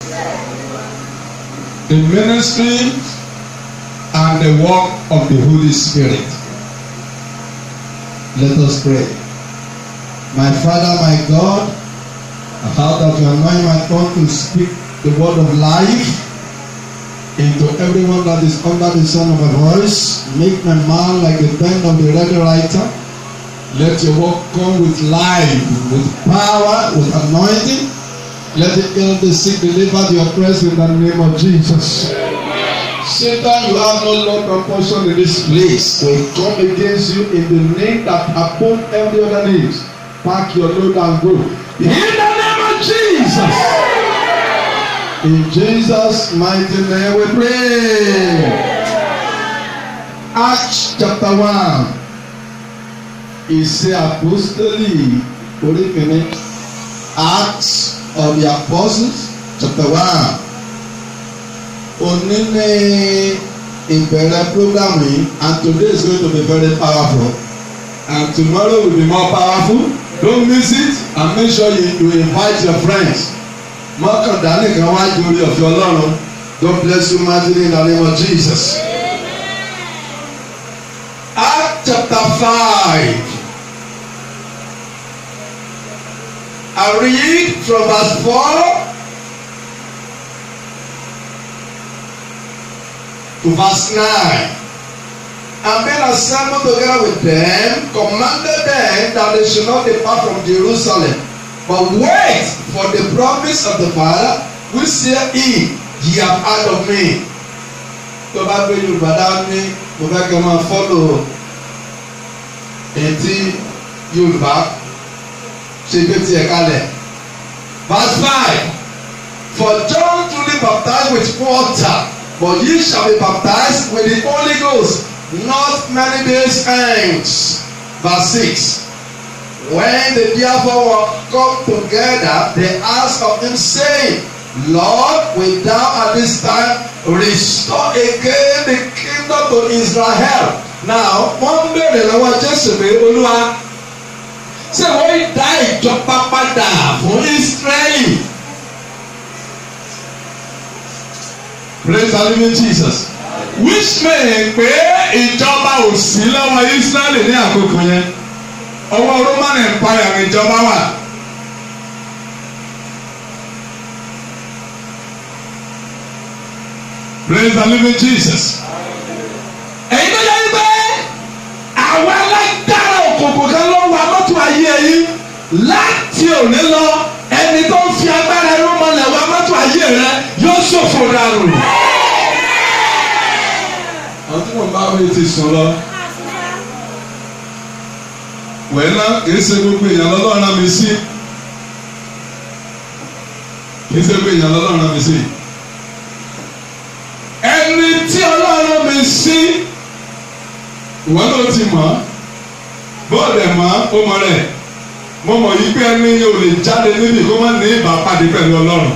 The ministry and the work of the Holy Spirit. Let us pray. My Father, my God, I how that you anoint my tongue to speak the word of life into everyone that is under the sound of my voice. Make my mouth like the pen of the ready writer. Let your word come with life, with power, with anointing. Let the ill, the sick, deliver the oppressed in the name of Jesus. Satan, you have no love and portion in this place. We come against you in the name that upon every other name. Pack your load and go. In the name of Jesus. In Jesus' mighty name we pray. Acts chapter one. Ìṣe àpòstélì orí kìíní. Acts of the Apostles chapter one. Òní ní ìbẹ̀rẹ̀ program yìí and today is going to be very powerful and tomorrow will be more powerful don't miss it and make sure you, you invite your friends mọ́kàndá nìkan wá ju orí ọ̀fẹ́ ọlọ́run God bless you mightily in the name of Jesus. Act chapter five I read from verse four. to verse 9. And being assembled together with them, commanded them that they should not depart from Jerusalem, but wait for the promise of the Father, which said he, ye have heard of me. Tó bá gbé Yorùbá dání, mo fẹ́ kí n máa fọ́lò etí Yorùbá ṣe gbé tiẹ̀ kalẹ̀. Verse five, for John truly baptized with water. But ye shall be baptized with the Holy Ghost not many days hence. Verse 6. When they therefore were come together, they asked of him, saying, Lord, will thou at this time restore again the kingdom to Israel? Now, wọ́n béèrè lọ́wọ́ Jésù pé Olúwa ṣé wọ́n dá ìjọba padà fún Ísírẹ́lì? praise the living Jesus. which mean pé ìjọba ò sí lọ́wọ́ Israẹli ní àkókò yẹn ọwọ́ Roman Empire ní ìjọba wà. praise the living Jesus. ẹ̀yin tó yẹ pé àwọn alágbára òkùnkùn kan ló wà mọ́tò ayé yìí láti òní lọ ẹni tó ń fi agbára ẹrú mọ́lẹ̀ wá mọ́tò ayé rẹ yóò ṣòfò dànù. àwọn tí wọ́n bá wọlé ti sùn lọ. wẹ́lá kìí ṣe gbogbo èèyàn lọ́lọ́run náà mi sí. kìí ṣe gbogbo èèyàn lọ́lọ́run náà mi sí. ẹni tí ọlọ́run mi sí ìwọ náà ti mọ̀ bọ́ọ̀lù ẹ̀ mọ́ ó mọ̀ rẹ̀ mo mọ̀ yí pé ẹni yóò lè jáde níbi kó má ní ìbápadì pẹ̀lú ọlọ́run.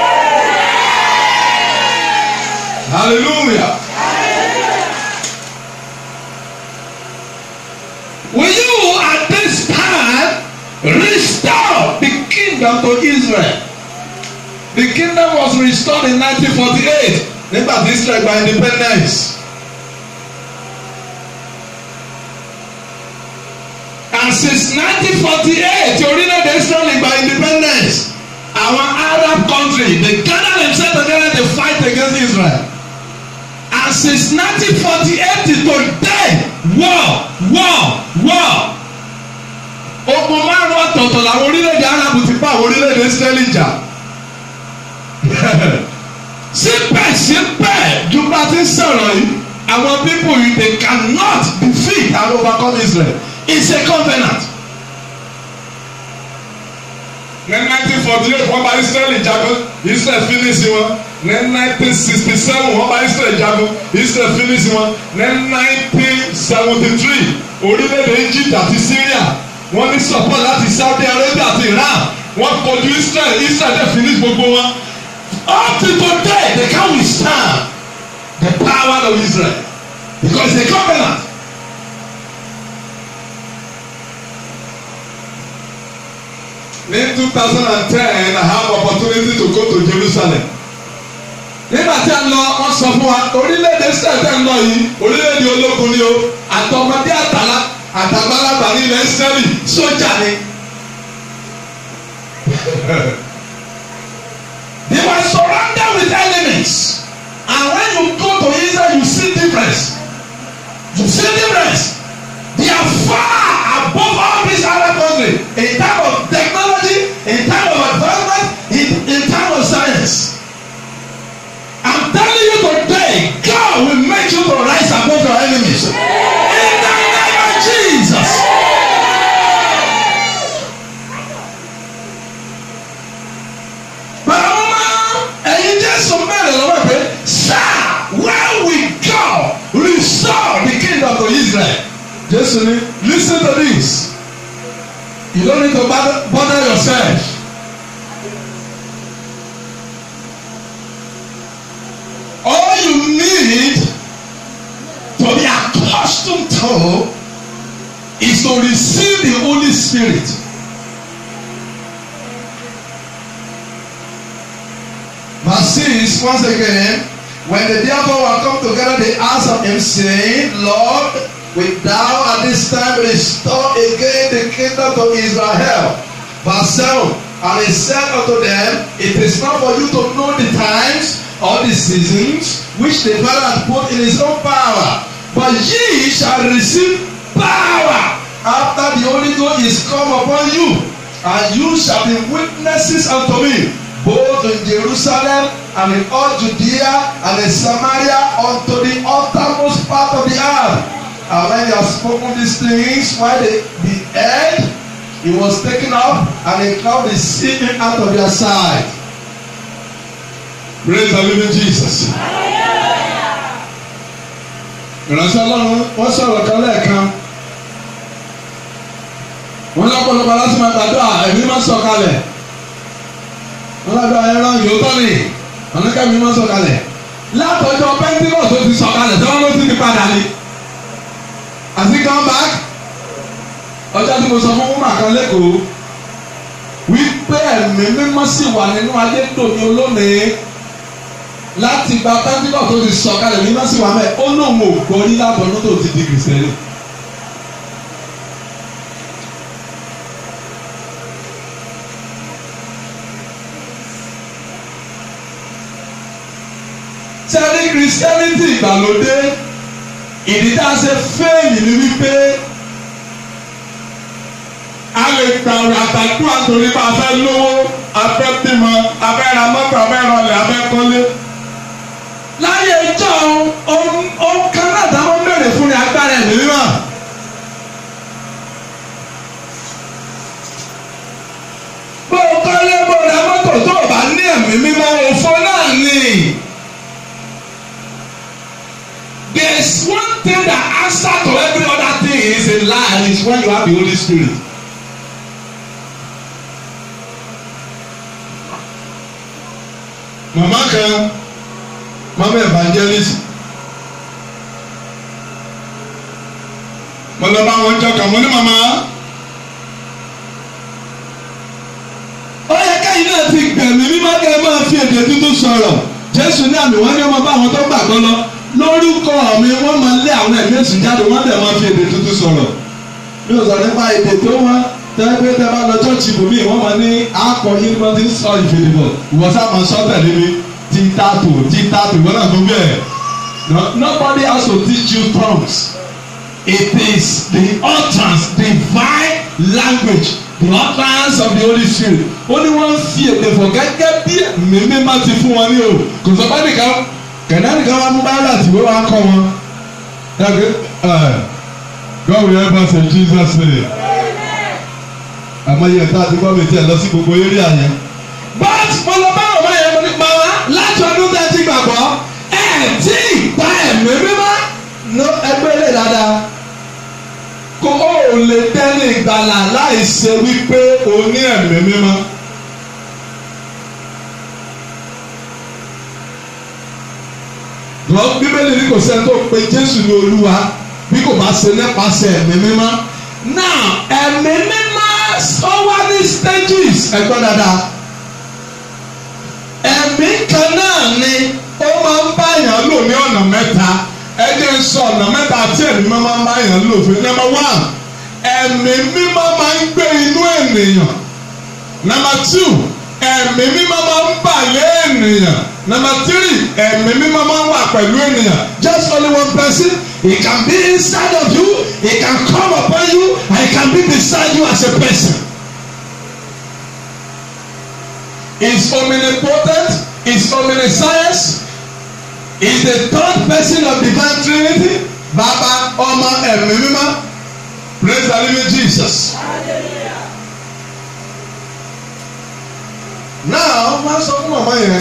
hallelujah. Will you at this time restore the kingdom to Israel? The kingdom was restored in 1948 nígbà tí Israel gba independence. And since 1948 orílẹ̀-èdè Israel gba independence àwọn Arab country they gather themselves together to fight against Israel. And since 1948 to today war war war ogun márùn ọ̀tọ̀ọ̀tọ̀ làwọn orílẹ̀-èdè Arab ti bá àwọn orílẹ̀-èdè Israel jà síbẹ̀síbẹ̀ ju bá ti sọ̀rọ̀ yìí àwọn people yìí they cannot defeat and overcome Israel it's a covenant. ní nineteen forty eight wọ́n bá Israel jagun Israel finish wọn ní nineteen sixty seven wọ́n bá Israel jagun Israel finish wọn ní nineteen seventy three orílẹ̀-èdè Egypt àti Syria wọ́n ní support láti Saudi Arabia àti Iran wọ́n kojú Israel Israel dẹ̀ finish gbogbo wọn up to today they can't withstand the power of Israel because it's a covenant. ní two thousand and ten I have opportunity to go to Jerusalem. nígbà tí a lọ wọ́n sọ fún wa orílẹ̀-èdè Israel tẹ̀ ń lọ yìí orílẹ̀-èdè ológun ni o àtọmọdé àtàlà àtàgbàlagbà ní ilẹ̀ Israẹli sójà ni. They were surrounded with enemies and when you go to Israel you see difference you see difference they are far above all these other countries in terms of technology in terms of advancement in in terms of science I'm telling you today God will make you to rise above your enemies in the name of Jesus. Bàbá ẹ̀yin Jésù mẹ́rin lọ́wọ́ pé sir where we go restore the kingdom to Israel. Jésù ní listen to this you don't need to bother, bother yourself. All you need to be accustomed to is to receive the Holy Spirit. Verse 6 once again when the therefore were come together they asked of him saying Lord wilt thou at this time restore again the kingdom to Israel verse 7 and he said unto them it is not for you to know the times or the seasons which the Father hath put in his own power but ye shall receive power after the Holy Ghost is come upon you and you shall be witnesses unto me both in Jerusalem and in all Judea and in Samaria unto the uttermost part of the earth. And when he had spoken these things, while they beheld, he was taken up, and a cloud received him out of their sight. Praise the living Jesus. Ìránṣẹ́ Ọlọ́run wọ́n sọ̀rọ̀ kan lẹ́ẹ̀kan. Wọ́n lọ́pọ̀lọpọ̀ láti máa gbàdúrà ẹ̀mí máa sọ̀kalẹ̀ ọlọ́dọ̀ ẹran yòótọ́ ni ọ̀nàkẹ́mi máa ń sọ̀kalẹ̀ látọjọ́ pẹ́ńtíkọ̀ tó ti sọ̀kalẹ̀ tí wọ́n ló ti ti padà ni àti come back ọjọ́ tí mo sọ fún wúmà kan lẹ́kọ̀ọ́ wípé ẹ̀mí mímọ́ sì wà nínú ayé tòní olónìí láti gba pẹ́ńtíkọ̀ tó ti sọ̀kalẹ̀ mímọ́ sì wà mẹ́ ó lóun ò gbọ́ ní látọ̀dún tó ti di kìrìsìtẹ́nì. sẹ́rí christianity ìgbàlódé ìdí tá a ṣe fẹ́ẹ̀lì ni wípé a lè gbà ọ̀rọ̀ àtàkùn àtòrí bá a fẹ́ lówó a fẹ́ bímọ a fẹ́ ra mọ́tò a fẹ́ rọlẹ̀ a fẹ́ kọ́lé. láyé ìjọ ohun kan náà táwọn béèrè fún ni agbára ẹ̀mí mímọ́. bó o kọ́lé bó o ra mọ́tò tó o bá ní ẹ̀mí mímọ́ òfò náà ni. There's one thing that answer to every other thing is in life is when you have the Holy Spirit. Màmá kan, mama evangelist, mo lọ bá wọn jọ kàn mo ní màmá. Ó yẹ káyìn náà ti gbẹ̀mí mímọ́ kẹ́ ẹ máa fi èdè tuntun sọ̀rọ̀. Jésù ní àmì wọ́n ní ọmọ bá àwọn tó gbàgbọ́ lọ lórúkọ mi wọ́n máa lé àwọn ẹ̀mí èsì jáde wọ́n dẹ̀ máa fi èdè tuntun sọ̀rọ̀ mi ò sọ nípa èdè tó wọ́n tẹ́gbẹ́ tẹ́ bá lọ chọ́ọ̀chì bòmí wọ́n máa ní akọ yín wọ́n ti ń sọ ìfèdèbọ̀ ìwọ́n sá máa sọ tẹ̀lé mi tí tààtò tí tààtò ìwọ́n náà tó bẹ́ẹ̀ nobody has to teach you tongues it is the utterance divine language the utterance of the Holy Spirit ó ní wọ́n fi èdè fọ̀ gẹ́gẹ́ bí mímí máa ti fún wọn ní o kò sọ bá nìkan kẹ̀dáàdì kan wá mú báyìí àti ìwé wa kọ́ wọn. God will help us in Jesus name. àmọ́ iye ẹ̀ka àti gbọ́ mi tiẹ̀ lọ sí gbogbo eré àyẹn. but mo lọ bá ọmọ yẹn mo ní pa wá láti ọdún tẹ́ ti gbàgbọ́ ẹ̀ tí ìgbà ẹ̀mí mímọ́ ló ẹgbẹ́ lè dáadáa. kó o lè tẹ́lẹ̀ ìgbàlà láì ṣe wípé o ní ẹ̀mí mímọ́. lọ bíbélì ní kò sẹ́ni tó pe jésù ní olúwa bí kò bá ṣe nípasẹ̀ ẹ̀mí mímọ́. now ẹ̀mí mímọ́ yes ó wá ní stages ẹ̀gbọ́n dáadáa ẹ̀mí kan náà ni ó máa ń báyàn lò ní ọ̀nà mẹ́ta ẹ̀jẹ̀ ń sọ ọ̀nà mẹ́ta tí ẹ̀mí máa ń báyàn lò fún number one ẹ̀mí mímọ́ máa ń gbé inú ènìyàn number two ẹ̀mí mímọ́ máa ń bà lé ènìyàn number three ẹ̀mí mímọ́ máa ń wà pẹ̀lú ènìyàn just only one person he can be inside of you he can come upon you and he can be beside you as a person. is omnipotent is omniscience is the third person of divine trinity baba ọmọ ẹ̀mí mímọ́ praise the living jesus. now wọ́n sọ fún màmá yẹn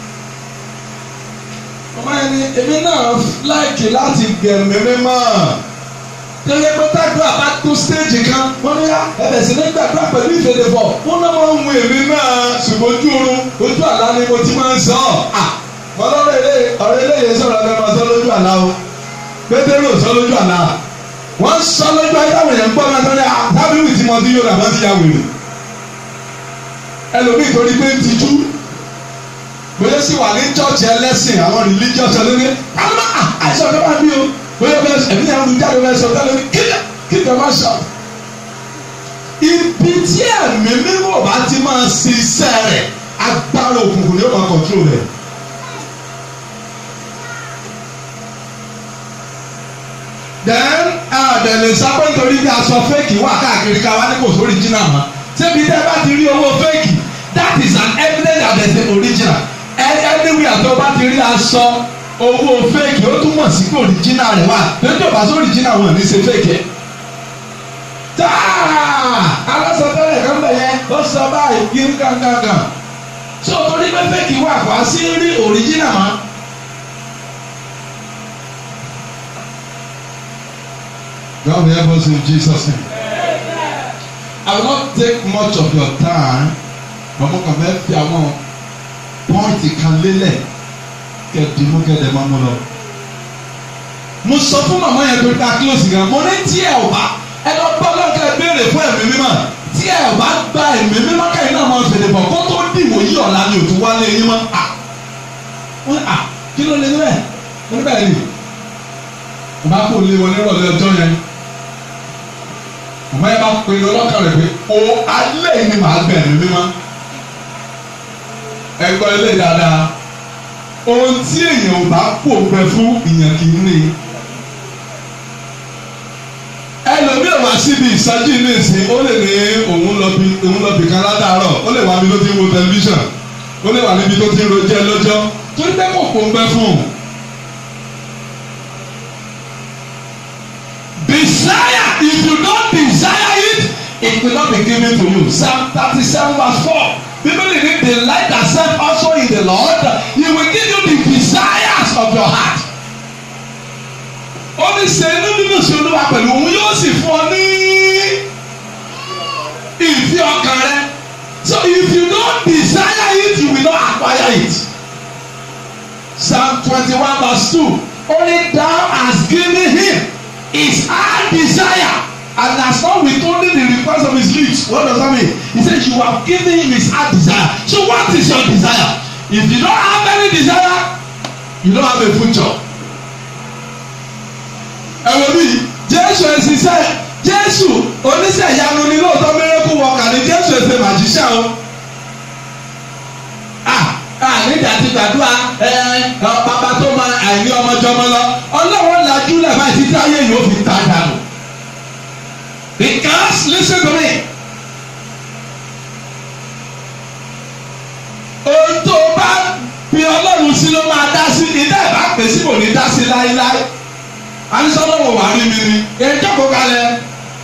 màmá yẹn ni èmi náà láìkì láti gẹ̀mí mímọ́ tẹ́lẹ̀ pé tàdúrà bá tó stéèjì kan wọ́n ní ẹbẹ̀ sí ní gbàdúrà pẹ̀lú ìfèdèfọ̀ wọ́n náà máa ń mú èmi náà ṣùgbọ́n ojú oorun ojú àlá ni mo ti máa ń sọ ọ́ mọ lọ́rọ̀ ilé ọ̀rọ̀ ilé yẹn sọ̀rọ̀ ẹ máa sọ lójú àlá o pétérù sọ lójú àlá wọ́n sọ lójú ayé àwọn èèyàn gbọ́ máa sọ ní tábìlì tí mo ti yóò rà bá ti ya wèrè ẹlòmíì torí pé ń tijú bóyá sì wà ní chọ́ọ̀chì ẹlẹ́sìn àwọn religious ọlọ́ni àmọ́ àìsàn ọ̀dọ́ máa bí o bóyá bẹ́ẹ̀ ẹ̀mí yẹn ń jáde bẹ́ẹ̀ sọ tẹ́lẹ̀ ní kíkẹ́ kíkẹ́ máa sọ. ibi tí ẹ̀mí mímọ́ bá ti máa ṣiṣẹ́ rẹ̀ agbára òkùnkùn ni ó máa control rẹ̀. then àdẹ̀lẹ̀ sápẹ́ nítorí bí aṣọ fẹ́ẹ̀kì wà káàkiri ká wá ní kò sí original mọ́ ṣébi tẹ́ bá ti rí owó fẹ́ẹ̀kì that is an evidence that there is an original anywhere tó bá ti rí aṣọ owó fẹ́ẹ̀kì ó túmọ̀ sí pé òrìjínà rẹ̀ wà lójú ọ̀bá sí òrìjínà wọn ní ṣe fẹ́ẹ̀kì. táà alásọtẹ́lẹ̀ kan bẹ̀ yẹn ó sọ báyìí kí n kankankan so torí pé fẹ́ẹ̀kì wà wá sí rí òrìjínà mọ́. God will help us in Jesus name. I will not take much of your time but mo kàn fẹ́ fi àwọn pọ́ìntì kan lélẹ̀ kẹdùnú kẹdẹ máa mú lọ. mo sọ fún màmá yẹn pé ká close gan mo ní tí ẹ ò bá ẹ lọ bá ọlọ́kẹ́ béèrè fún ẹ̀mí mímọ́ tí ẹ ò bá gba ẹ̀mí mímọ́ kẹ́yìn náà máa fèrè bọ̀ kó tó dìbò yí ọ̀la ni òtún wálé yín mọ́ à wọ́n à kí ló lè ní bẹ́ẹ̀ mo ní bẹ́ẹ̀ ni mo bá kó lé wọn nírọ̀lẹ́ ọjọ́ yẹn màmá yẹn bá pinnu ọlọ́kàn rẹ̀ pé o alẹ́ yìí ni màá gbẹ̀ ẹ̀mí mímọ́ ẹ gbọ́ ilé dáadáa ohun tí èèyàn ò bá pò pẹ fún ìyàn kì í ní. ẹlòmíràn wá síbi ìsájú ilé ìsìn ó lè ní òun lọ bí òun lọ bì kan ládàárọ̀ ó lè wá níbi tó ti ń wo tẹlifíṣàn ó lè wá níbi tó ti ń rojẹ́ lọ́jọ́ torí pé kò pò pẹ fún un. desire if you don't desire it it will not be given to you psalm thirty-seven verse four bíbélì ní delight yourself also in the lord he will give you the desires of your heart. ó ní ṣe inú nínú sí olúwa pẹ̀lú òun yóò sì fún ọ ní ìfẹ́ ọkàn rẹ so if you don't desire it you will not acquire it. psalm twenty-one verse two only thou hast given him his heart desire and has not withholding the request of his lips what does that mean he said you have given him his heart desire so what is your desire if you don't have any desire you don't have a future. ẹ wo bí jésù ẹsìsẹ́ jésù oníṣẹ́ ìyanu ni lóòótọ́ mẹ́rẹ́kù wọ̀ọ̀kà ni jésù ẹsẹ̀ màjíṣẹ́ o. nígbà tí gbàdúrà bàbá tó máa àìní ọmọjọmọ lọ ọlọ́run lajú lẹ́ẹ̀bá títí ayé yóò fi ta dànù. because listen to me. ohun tó bá fi ọlọ́run sí ló máa dá sí ìdá ìbá pè sí kò ní dá sí láéláé anisọ́lọ́wọ̀ wà rí mi ni ẹjọ́ kó kalẹ̀.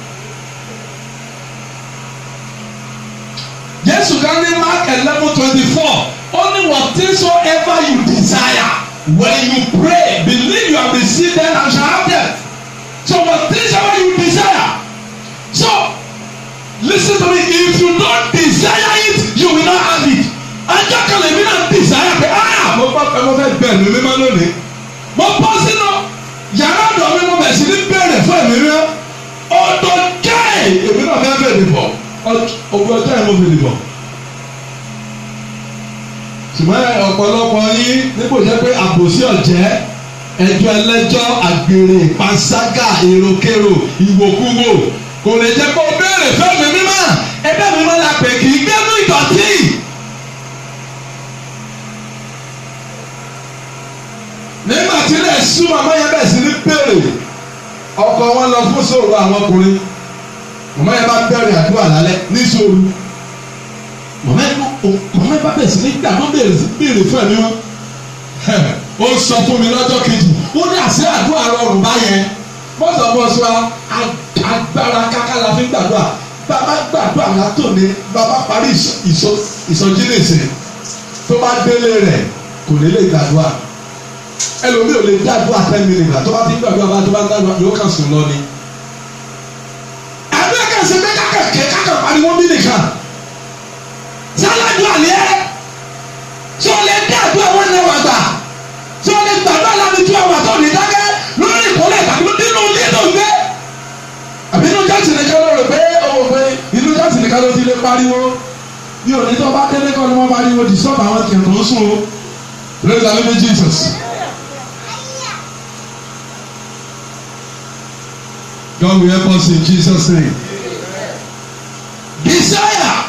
Jésù kan ní Mark eleven twenty four only whatsoever you desire when you pray believe you have received them and shall have them so whatsoever you desire so listen to me if you don't desire it you will not have it ajá kan lèmi náà desire pé ah mo bá fẹ́ mo fẹ́ bẹ̀ mí mímọ́ lónìí mo bọ́ sínú yàrá ọ̀dọ̀ mi mo bẹ̀ sí ní bẹ̀rẹ̀ fún ẹ̀mí mímọ́ ọ̀dọ̀ jẹ́ èmi náà fẹ́ bẹ̀rẹ̀ bọ̀ ogún ọjọ́ yẹn mo fi dìbò ṣùgbọ́n ọ̀pọ̀lọpọ̀ yín níbo jẹ́ pé àbòsí ọ̀jẹ́ ẹjọ́ ẹlẹ́jọ́ àgbèrè panṣágà èròkèrò ìwòkúwò kò lè jẹ́ kó béèrè fẹ́mi mímọ́ ẹgbẹ́ mímọ́ la pè kì í gbẹ́nu ìdọ̀tí. nígbà tí ilẹ̀ sú màmá yẹn bẹ̀ sí ní béèrè ọkọ wọn lọ fún sòrò àwọn ọkùnrin màmá yẹn bá bẹ̀rẹ̀ àdúrà lálẹ́ ní sòrò màmá yẹn màmá yẹn bá bẹ̀ sí ní gbà wọ́n béèrè béèrè fún ẹ̀mí wọn ó sọ fún mi lọ́jọ́ kejì ó ní àṣẹ àdúrà rọrùn báyẹn mọ́tò bọ́sù wa agbára káká la fi gbàdúrà bàbá gbàdúrà látò ní bàbá parí ìsọjí nìsín tó bá délé rẹ̀ kò ní lè gbàdúrà ẹlòmíì ò lè gbàdúrà ten minutes tó bá ti gbàdúrà bá tó bá gbàdúrà yóò kàn sùn lọ ni. àdúrà kan ṣe pé kákà kẹ kákà pariwo bí nìkan sálàdúrà ni ẹ tí o lè dé àdúrà wọn náà wà gbà tí o lè gbàdúrà láti tú àwọn àtọ̀ ní dákẹ́ lórí ìkọ́lẹ̀ tàbí nínú ilé tó ń gbé. àbí inú jáde nìkan ló rò pé ọmọ pé inú jáde nìkan ló ti lè pariwo bí òní tó bá délé kọ́ ni wọ́n pariwo di sọ́ọ̀bù àwọn kìí tó ń sùn o. praise the living Jesus. God will help us in Jesus name. Desire.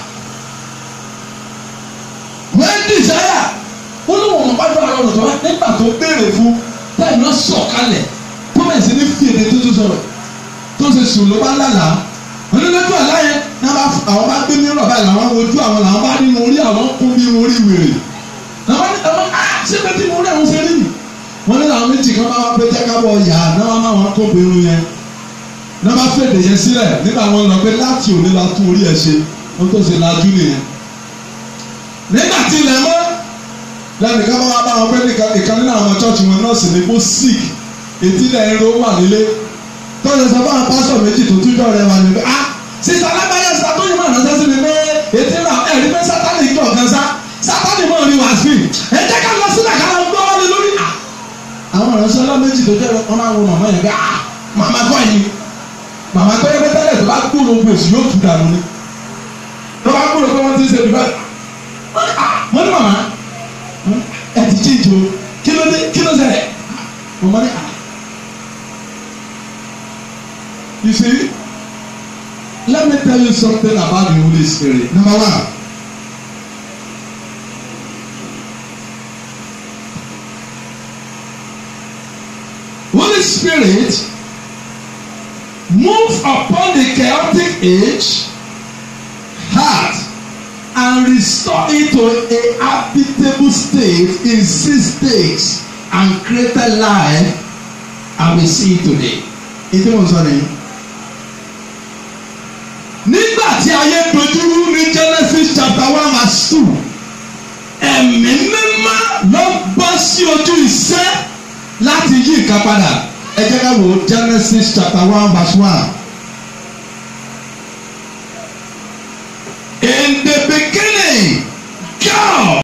When desire ó ní wọn bá dọ́ àwọn ọ̀dọ́ nígbà tó béèrè fún táyì náà sọ̀kalẹ̀ tó bẹ̀rẹ̀ sí ní fi èdè tuntun sọ̀rọ̀ tó ṣe sùn ló bá lálàá wọn ní lójú àlá yẹn náà bá àwọn bá gbé mìíràn báyìí làwọn wojú àwọn làwọn bá nínú orí àwọn kún bí orí wèrè làwọn ní àwọn á ṣé bẹ́ẹ̀ tí mo rí àwọn ṣe rí mi wọn ní làwọn méjì kan bá wá pé jákàbọ̀ yà náà wọn máa wọn kó irun yẹn náà bá fèdè yẹn sílẹ̀ nígbà wọn lọ pé láti òní la tún orí ẹ̀ ṣe wọn tó ṣe lajú nìyẹn nígbà tí ilẹ̀ mọ́ lẹ́nu ká bá bá wọn pé ìkan nínú àwọn chọ́ọ̀chì wọn nọ́ọ̀sì ní kó sick etí ilẹ̀ ń ro wà nílé tọ́jú sọ fún àwọn pásítọ̀ méjì tó túnjọ́ rẹ̀ wà nílé ah sísá alágbáyé sísá tó yẹ máa ránṣẹ́ sí mi pé etí náà ẹ̀rí pé sátánì ń gbọ̀ngàn sá sátánì mọ̀ ní wàá sí ẹ jẹ́ ká lọ sílẹ̀ ká lọ gbọ́ wọlé lórí à. àwọn ìránṣẹ́ ọlọ́ méjì tó jẹ́ wọn máa wo màmá yẹn pé ah màmá kọ́ yìí màmá kọ́ yẹn pé tẹ́lẹ̀ tó bá kúrò gbèsè yóò tù dànù ni tó bá kúrò pé wọ́n ti ń ṣe ìbá wọ́n ní màmá ẹ ti jí ìjò kí ló dé kí ló ṣẹlẹ̀ màmá ní à. You see, let me tell you something about the Holy Spirit. Number one. Holy Spirit move upon the chaotic age, heart, and restore it to a habitable state in six days and create a life and we see it today. Ìdí mo sọ nìyí. Nígbà tí ayé dojúrú ní Genesis chapter one verse two, ẹ̀mí mímọ́ ló bọ́ sí ojú iṣẹ́ láti yí nǹkan padà. Ẹ jẹ́ ká wo Genesis chapter one verse one. In the beginning, God.